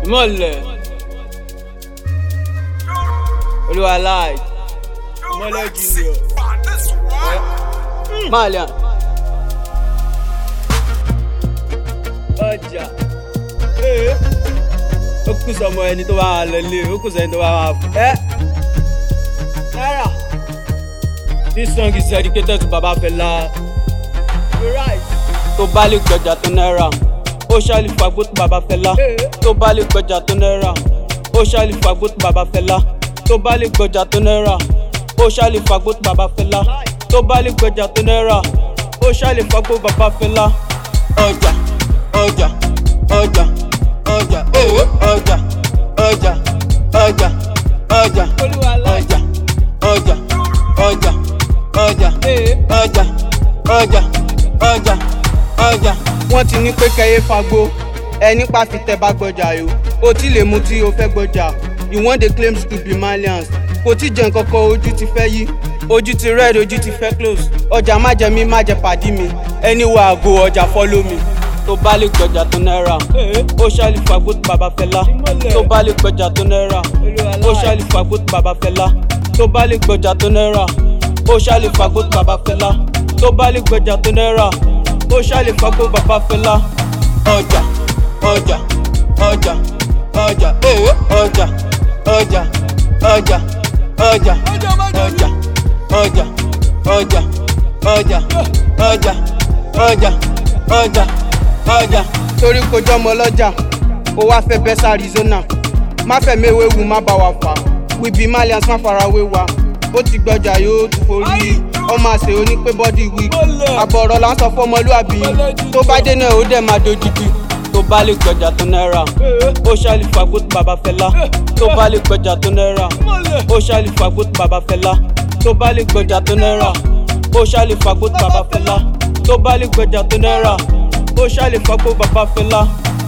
ìmọ̀lẹ̀ olúwa láì ìmọ̀lẹ̀ junior malian ọjà ee ó kù sọmọ ẹni tó bá wà lọlé ó kù sẹni tó bá wà fún ẹ náírà this song is dedicated to baba fela you right tó bá lè gbọjà tó náírà ó ṣàlì fagbó tó baba fẹlá tó bá lè gbọjà tó náírà ó ṣàlì fagbó tó baba fẹlá tó bá lè gbọjà tó náírà ó ṣàlì fagbó tó baba fẹlá tó bá lè gbọjà tó náírà ó ṣàlì fagbó baba fẹlá. ọjà ọjà ọjà ọjà ee ọjà ọjà ọjà ọjà ọjà ọjà ọjà ọjà ọjà ọjà ọjà ọjà. wọ́n ti ní pé kẹ́yẹ́ fagbó ẹ nípa fi tẹ bá gbọ́jà yó o ti lè mu tí o fẹ́ gbọ́jà you wan dey claim to be malians kò tí jẹ nǹkan kan ojú ti fẹ́ yí ojú ti red ojú ti fẹ́ close ọjà má jẹ mí má jẹ pàdí mi ẹni wà àgò ọjà follow mi tó bá lè gbọjà tó náírà ó ṣàlì fagbó tó bàbá fẹlá tó bá lè gbọjà tó náírà ó ṣàlì fagbó tó bàbá fẹlá tó bá lè gbọjà tó náírà ó ṣàlì fagbó tó bàbá fẹlá tó bá lè gbọjà tó náírà ó ṣàlè fagbó bàbá fẹlá. ọjà ọjà ọjà ọjà ee ọjà ọjà ọjà ọjà ọjà ọjà ọjà ọjà ọjà ọjà ọjà ọjà. torí kò jọmọ lọ́jà ó wá fẹ́ bẹ́ sí arizona má fẹ́ méwéwu má bá wa fà we be malians má farawé wa ó ti gbọjà yóò tún forí ọmọ àṣẹ onípé bọ́dì wí àbọ̀rọ̀ là ń sọ fọmọlúàbí tó bá dé náà ó dẹ̀ máa dojútì tó bá lè gbọjà tó náírà ó ṣàlì fagbó tó bàbá fẹlá tó bá lè gbọjà tó náírà ó ṣàlì fagbó tó bàbá fẹlá tó bá lè gbọjà tó náírà ó ṣàlì fagbó tó bàbá fẹlá tó bá lè gbọjà tó náírà ó ṣàlì fagbó bàbá fẹlá.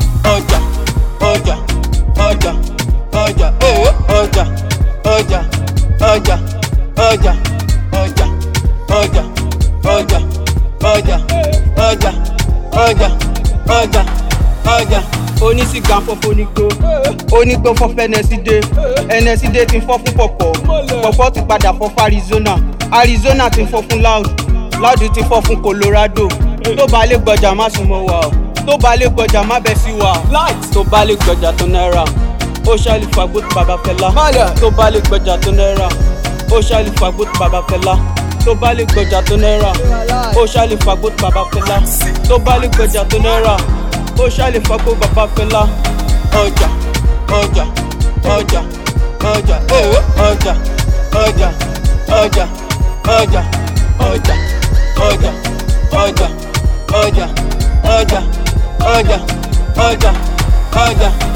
ọjà ọjà ọjà ọjà ee ọjà ọjà ọjà ọjà ọjà ọjà ọjà ọjà ọjà ọjà ọjà ọjà. onísìgá fọ́fọ́ onígbó onígbó fọ́fọ́ ẹnẹsídé ẹnẹsídé ti fọ́ fún pọ̀pọ̀ pọ̀pọ̀ ti padà fọ́ fún arizona arizona ti fọ́ fún loud loud ti fọ́ fún colorado tó bá lè gbọjà má sún mọ́ wa o tó bá lè gbọjà má bẹ́ sí wa tó bá lè gbọjà tó náírà ó ṣàlì fagbó tó bàbá fẹlá tó bá lè gbọjà tó náírà ó ṣàlì fagbó tó bàbá fẹlá tó bá lè gbọjà tó náírà ó ṣàlì fagbó tó bàbá fẹlá tó bá lè gbọjà tó náírà ó ṣàlì fagbó bàbá fẹlá. ọjà ọjà ọjà ọjà ee ọjà ọjà ọjà ọjà ọjà ọjà ọjà ọjà ọjà ọjà ọjà ọjà.